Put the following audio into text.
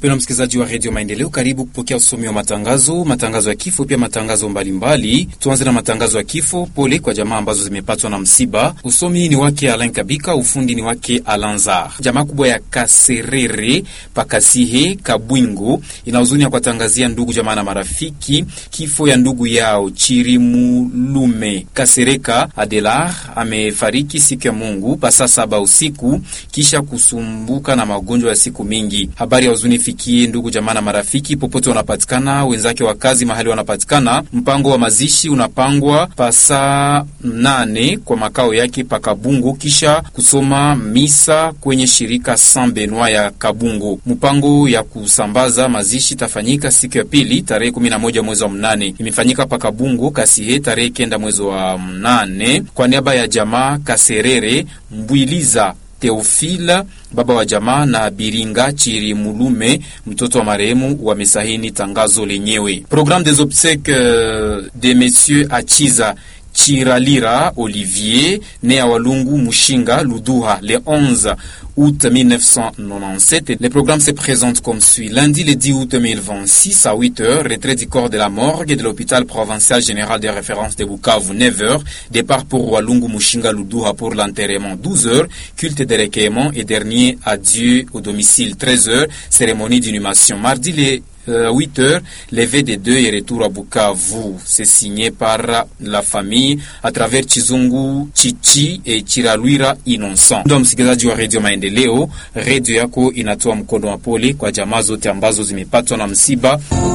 Mpendwa msikilizaji wa redio Maendeleo, karibu kupokea usomi wa matangazo, matangazo ya kifo, pia matangazo mbalimbali. Tuanze na matangazo ya kifo. Pole kwa jamaa ambazo zimepatwa na msiba. Usomi ni wake Alain Kabika, ufundi ni wake Alanzar. Jamaa kubwa ya Kaserere Pakasihe Kabwingo ina huzuni ya kuwatangazia ndugu jamaa na marafiki kifo ya ndugu yao Chirimulume Kasereka Adelar amefariki siku ya Mungu pasa saba usiku kisha kusumbuka na magonjwa ya siku mingi. Habari ya huzuni fikie ndugu jamaa na marafiki popote wanapatikana, wenzake wa kazi mahali wanapatikana. Mpango wa mazishi unapangwa pasa nane kwa makao yake pa Kabungo, kisha kusoma misa kwenye shirika San Benoit ya Kabungo. Mpango ya kusambaza mazishi tafanyika siku ya pili tarehe 11 mwezi wa mnane, imefanyika pa Kabungo Kasihe tarehe kenda mwezi wa mnane kwa niaba ya jamaa Kaserere Mbwiliza Teofila baba wa jamaa na Biringa Chirimulume mtoto wa marehemu wamesahini tangazo lenyewe. Programme des obsèques de messieurs Achiza Chiralira Olivier né à Walungu Mushinga Luduha le 11 août 1997. Le programme se présente comme suit. Lundi le 10 août 2026 à 8h, retrait du corps de la morgue de l'hôpital provincial général de référence de Bukavu 9h, départ pour Walungu Mushinga Luduha pour l'enterrement 12h, culte de recueillement et dernier adieu au domicile 13h, cérémonie d'inhumation. Mardi le 8 heures, levé des deux et retour à Bukavu. C'est signé par la famille à travers Chizungu Chichi et Chiralwira Innocent. Ndo msikilizaji wa redio Maendeleo, redio yako inatoa mkono wa pole kwa jamaa zote ambazo zimepatwa na msiba.